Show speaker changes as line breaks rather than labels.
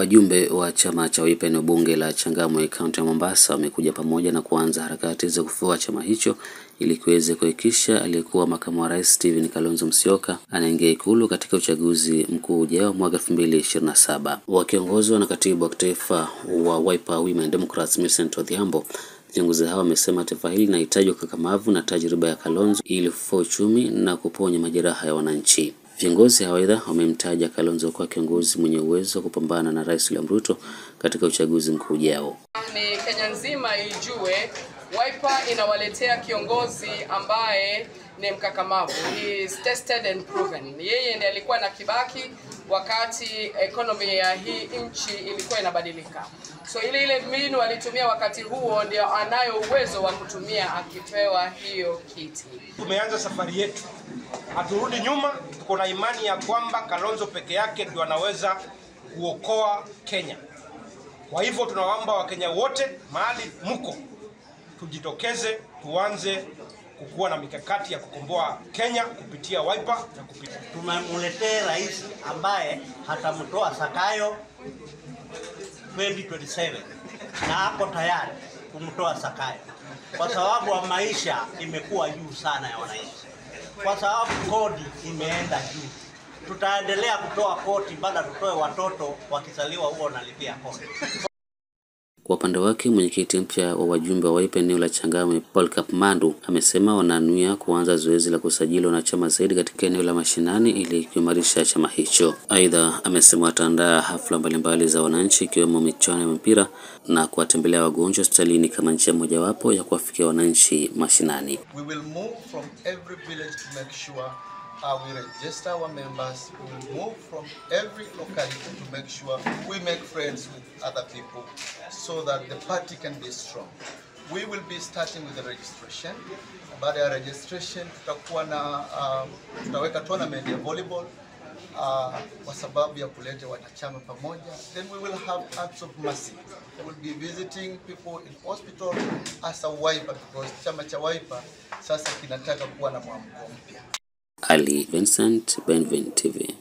Wajumbe wa chama cha Wiper eneo bunge la Changamwe kaunti ya Mombasa wamekuja pamoja na kuanza harakati za kufufua chama hicho ili kiweze kuhakikisha aliyekuwa makamu wa rais Stephen Kalonzo Musyoka anaingia ikulu katika uchaguzi mkuu ujao mwaka 2027. Wakiongozwa na katibu wa kitaifa wa Wiper Women Democrats Millicent Odhiambo, viongozi hao wamesema taifa hili linahitaji ukakamavu na tajriba ya Kalonzo ili kufufua uchumi na kuponya majeraha ya wananchi. Viongozi hao aidha wamemtaja Kalonzo kuwa kiongozi mwenye uwezo wa kupambana na Rais William Ruto katika uchaguzi mkuu ujao.
Ni Kenya nzima ijue Wiper inawaletea kiongozi ambaye ni mkakamavu. He is tested and proven. Yeye ndiye alikuwa na Kibaki wakati economy ya hii nchi ilikuwa inabadilika. So ile ile mbinu alitumia wakati huo ndio anayo uwezo wa kutumia akipewa hiyo kiti.
Tumeanza safari yetu, haturudi nyuma. Tuko na imani ya kwamba Kalonzo peke yake ndio anaweza kuokoa Kenya. Kwa hivyo tunawaomba Wakenya wote mahali mko, tujitokeze, tuanze kukuwa na mikakati ya kukomboa Kenya kupitia Wiper na kupitia
tumemletea rais ambaye hatamtoa Sakayo 2027 na ako tayari kumtoa Sakayo kwa sababu wa maisha imekuwa juu sana ya wananchi, kwa sababu kodi imeenda juu. Tutaendelea kutoa kodi mpaka tutoe watoto wakizaliwa huo wanalipia kodi.
Kwa upande wake mwenyekiti mpya wa wajumbe wa Wiper eneo la Changamwe Paul Kapmandu amesema wananuia kuanza zoezi la kusajili wanachama zaidi katika eneo la mashinani ili kuimarisha chama hicho. Aidha, amesema wataandaa hafla mbalimbali za wananchi ikiwemo michuano ya mpira na kuwatembelea wagonjwa hospitalini kama njia mojawapo ya kuwafikia wananchi mashinani.
We will move from every village to make sure uh, we register our members. We will move from every locality to make sure we make friends with other people so that the party can be strong. We will be starting with the registration. Baada ya registration tutakuwa na uh, tutaweka tournament ya volleyball uh, kwa sababu ya kuleta wanachama pamoja. Then we will have acts of mercy. We will be visiting people in hospital as a Wiper because chama cha Wiper sasa kinataka kuwa na mwamko mpya.
Ali Vincent, Benvin TV.